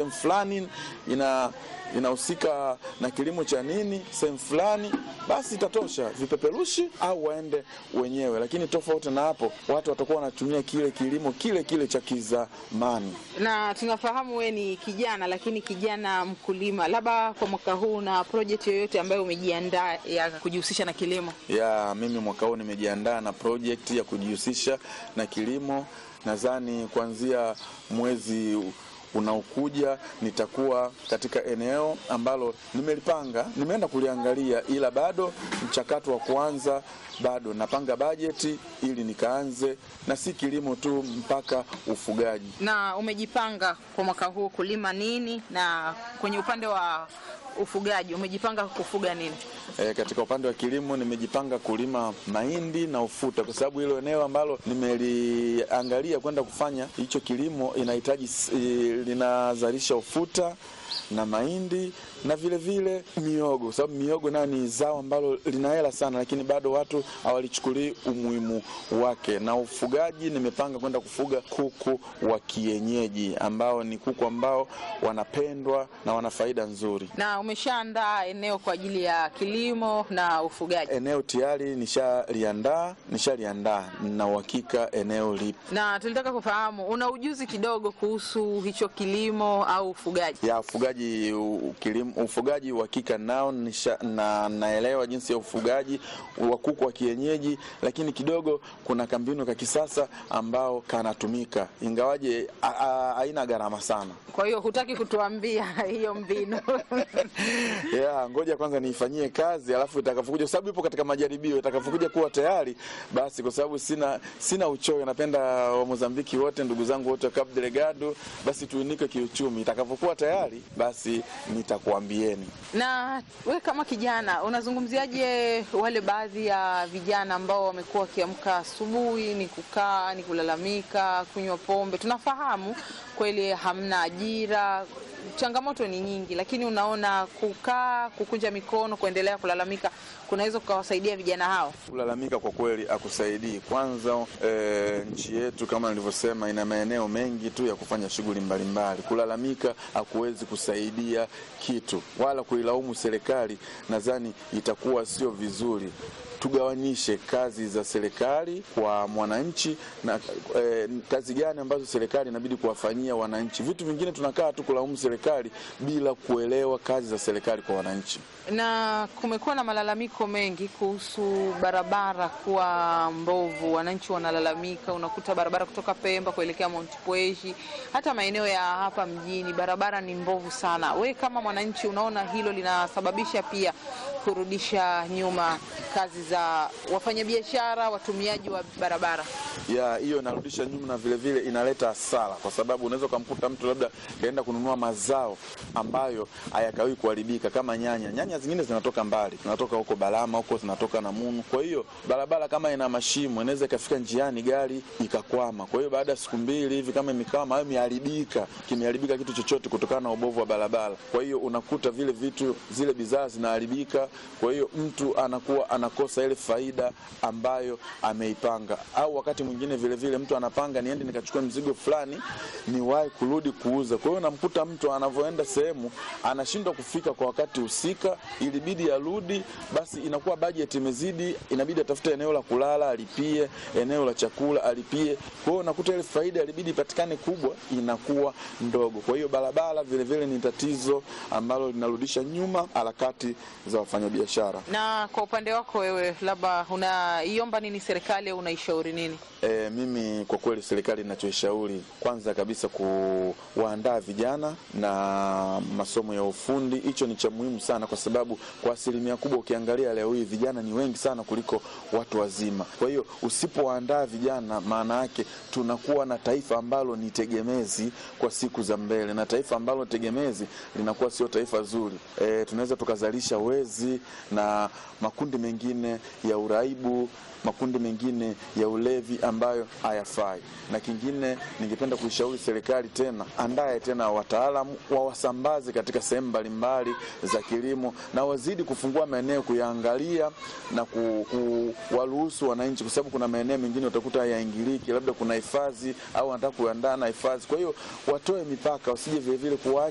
fulani ina inahusika na kilimo cha nini sehemu fulani, basi itatosha vipeperushi au waende wenyewe. Lakini tofauti na hapo, watu watakuwa wanatumia kile kilimo kile kile cha kizamani. Na tunafahamu we ni kijana, lakini kijana mkulima, labda kwa mwaka huu na project yoyote ambayo umejiandaa ya kujihusisha na kilimo? Ya mimi mwaka huu nimejiandaa na project ya kujihusisha na kilimo. Nadhani kuanzia mwezi unaokuja nitakuwa katika eneo ambalo nimelipanga, nimeenda kuliangalia, ila bado mchakato wa kuanza bado napanga bajeti ili nikaanze, na si kilimo tu, mpaka ufugaji. Na umejipanga kwa mwaka huu kulima nini, na kwenye upande wa ufugaji umejipanga kufuga nini? E, katika upande wa kilimo nimejipanga kulima mahindi na ufuta, kwa sababu hilo eneo ambalo nimeliangalia kwenda kufanya hicho kilimo inahitaji e, linazalisha ufuta na mahindi na vile vile miogo, kwa sababu miogo nayo ni zao ambalo lina hela sana, lakini bado watu hawalichukulii umuhimu wake. Na ufugaji nimepanga kwenda kufuga kuku wa kienyeji ambao ni kuku ambao wanapendwa na wana faida nzuri. Na umeshaandaa eneo kwa ajili ya kilimo na ufugaji? Eneo tayari nishaliandaa, nishaliandaa na uhakika eneo lipo. Na tulitaka kufahamu una ujuzi kidogo kuhusu hicho kilimo au ufugaji? Ya ufugaji u- kilimo, ufugaji uhakika nao nisha, na naelewa jinsi ya ufugaji wa kuku wa kienyeji, lakini kidogo kuna kambinu ka kisasa ambao kanatumika, ingawaje a- a- haina gharama sana. Kwa hiyo hutaki kutuambia hiyo mbinu? Yeah, ngoja kwanza niifanyie kazi alafu itakapokuja, kwa sababu ipo katika majaribio, itakapokuja kuwa tayari basi, kwa sababu sina sina uchoyo, napenda wa Mozambiki wote, ndugu zangu wote wa Cabo Delgado, basi tuinike kiuchumi. Itakapokuwa tayari basi nitakuambieni. Na we kama kijana unazungumziaje wale baadhi ya vijana ambao wamekuwa wakiamka asubuhi ni kukaa ni kulalamika, kunywa pombe? Tunafahamu kweli hamna ajira, changamoto ni nyingi, lakini unaona kukaa, kukunja mikono, kuendelea kulalamika kunaweza kukawasaidia vijana hao? Kulalamika kwa kweli akusaidii. Kwanza e, nchi yetu kama nilivyosema, ina maeneo mengi tu ya kufanya shughuli mbalimbali. Kulalamika hakuwezi kusaidia kitu, wala kuilaumu serikali, nadhani itakuwa sio vizuri. Tugawanyishe kazi za serikali kwa mwananchi na e, kazi gani ambazo serikali inabidi kuwafanyia wananchi. Vitu vingine tunakaa tu kulaumu serikali bila kuelewa kazi za serikali kwa wananchi. Na kumekuwa na malalamiko mengi kuhusu barabara kuwa mbovu. Wananchi wanalalamika, unakuta barabara kutoka Pemba kuelekea Mount Pweshi, hata maeneo ya hapa mjini barabara ni mbovu sana. We kama mwananchi, unaona hilo linasababisha pia kurudisha nyuma kazi za wafanyabiashara, watumiaji wa barabara? ya hiyo inarudisha nyuma na vile vile inaleta hasara, kwa sababu unaweza ukamkuta mtu labda kaenda kununua mazao ambayo hayakawii kuharibika kama nyanya. Nyanya zingine zinatoka mbali, zinatoka huko Balama huko, zinatoka Namunu. Kwa hiyo barabara kama ina mashimo, inaweza ikafika njiani gari ikakwama. Kwa hiyo baada ya siku mbili hivi, kama imekwama au imeharibika, kimeharibika kitu chochote kutokana na ubovu wa barabara, kwa hiyo unakuta vile vitu, zile bidhaa zinaharibika. Kwa hiyo mtu anakuwa anakosa ile faida ambayo ameipanga, au wakati mwingine vile vile mtu anapanga niende nikachukua mzigo fulani niwahi kurudi kuuza. Kwa hiyo namkuta mtu anavyoenda sehemu anashindwa kufika kwa wakati husika, ilibidi arudi, basi inakuwa bajeti imezidi, inabidi atafute eneo la kulala alipie, eneo la chakula alipie. Kwa hiyo unakuta ile faida ilibidi ipatikane kubwa inakuwa ndogo. Kwa hiyo barabara vile vile ni tatizo ambalo linarudisha nyuma harakati za wafanyabiashara. Na kwa upande wako wewe, labda unaiomba nini serikali au unaishauri nini? E, mimi kwa kweli serikali inachoishauri kwanza kabisa kuwaandaa vijana na masomo ya ufundi. Hicho ni cha muhimu sana, kwa sababu kwa asilimia kubwa ukiangalia leo hii vijana ni wengi sana kuliko watu wazima. Kwa hiyo usipowaandaa vijana, maana yake tunakuwa na taifa ambalo ni tegemezi kwa siku za mbele, na taifa ambalo tegemezi linakuwa sio taifa zuri. E, tunaweza tukazalisha wezi na makundi mengine ya uraibu makundi mengine ya ulevi ambayo hayafai. Na kingine, ningependa kuishauri serikali tena, andaye tena wataalamu wawasambaze katika sehemu mbalimbali za kilimo, na wazidi kufungua maeneo kuyaangalia na kuwaruhusu wananchi, kwa sababu kuna maeneo mengine utakuta hayaingiliki, labda kuna hifadhi au wanataka kuandaa na hifadhi. Kwa hiyo watoe mipaka, wasije vilevile kuwa